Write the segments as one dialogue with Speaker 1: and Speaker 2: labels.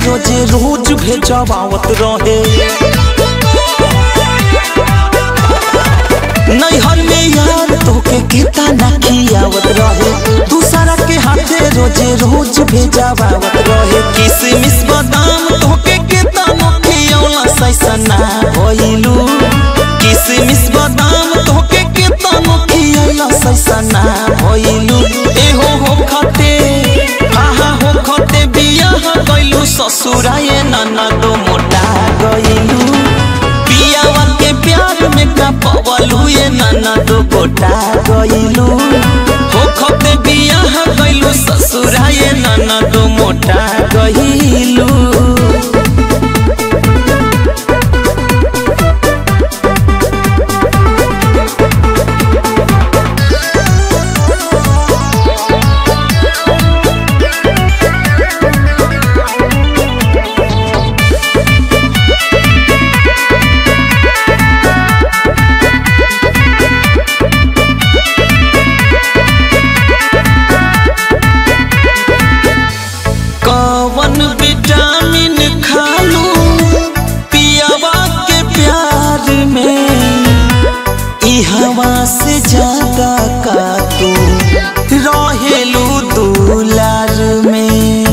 Speaker 1: रोजे रोज भेजवावत रहे नैहर में यार तोके कितना ना खियावत रहे दूसरा के हाथे रोजे रोज भेजवावत रहे किसमिस बादाम तोके कितना ना खियौला सैसना भइलू किसमिस बादाम तोके कितना ना खियौला सैसना भइलू एहो हो खते हा हा हो खते बियाह गइलू ससुराए नाना दो मोटा गइलू पियावा के प्यार में का पवलू ये नाना दो गोटा गइलू हो खते बियाह गइलू ससुरा ये नाना दो मोटा गइलू कवन विटामिन खालू पियावा के प्यार में ई हवा से ज्यादा का तू रहेलू दुलार में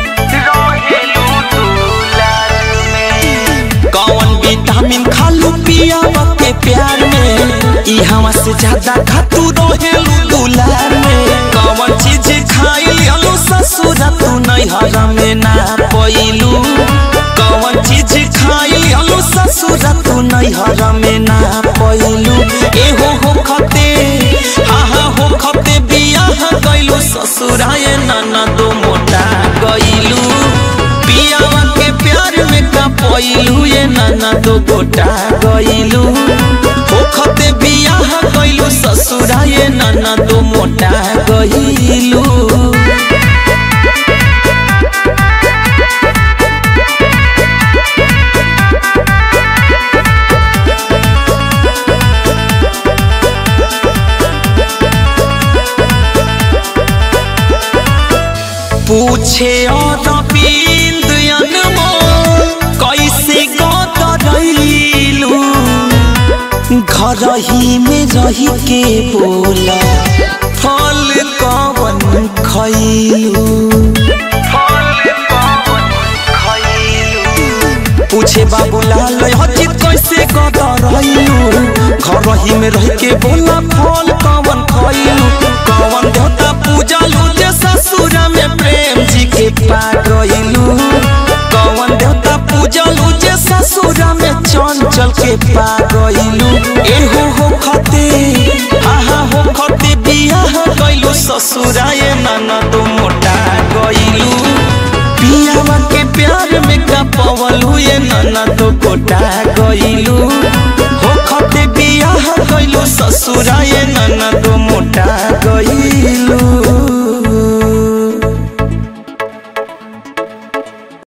Speaker 1: कौन विटामिन खालू पियावा के प्यार में ई हवा से ज्यादा खातू रहेलू दुलार में कौन चीज खाई लियलू ससुरा तू नैहर में ना पइलू कौन चीज खाई लियलू ससुरा तू नैहर में ना पइलू एहो हो खते हा हा हो खते बियाह गइलू ससुराए नाना दो मोटा गइलू पियावा के प्यार में का पइलू ये नाना दो गोटा गइलू हो खते बियाह गइलू ससुराए नाना दो मोटा गइलू पूछे और बिंद अनमोल कैसे गतरैलू घर ही में रही के बोला फल कवन खैलू पूछे बाबूलाल हजित कैसे गतरैलू घर ही में रह के बोला फल कवन खैलू कवन देवता पूजा लू जे ससुरा में प्रेम जी के पा गइलू कवन देवता पूजा लू जे ससुरा में चंचल के पा गइलू एहो हो खते हा हा हो खते बियाह गइलू ससुरा ये नाना तो मोटा गइलू पियावा के प्यार में का पवलू ये नाना तो गोटा गइलू हो खते बियाह गइलू ससुरा ये नाना तो मोटा गइलू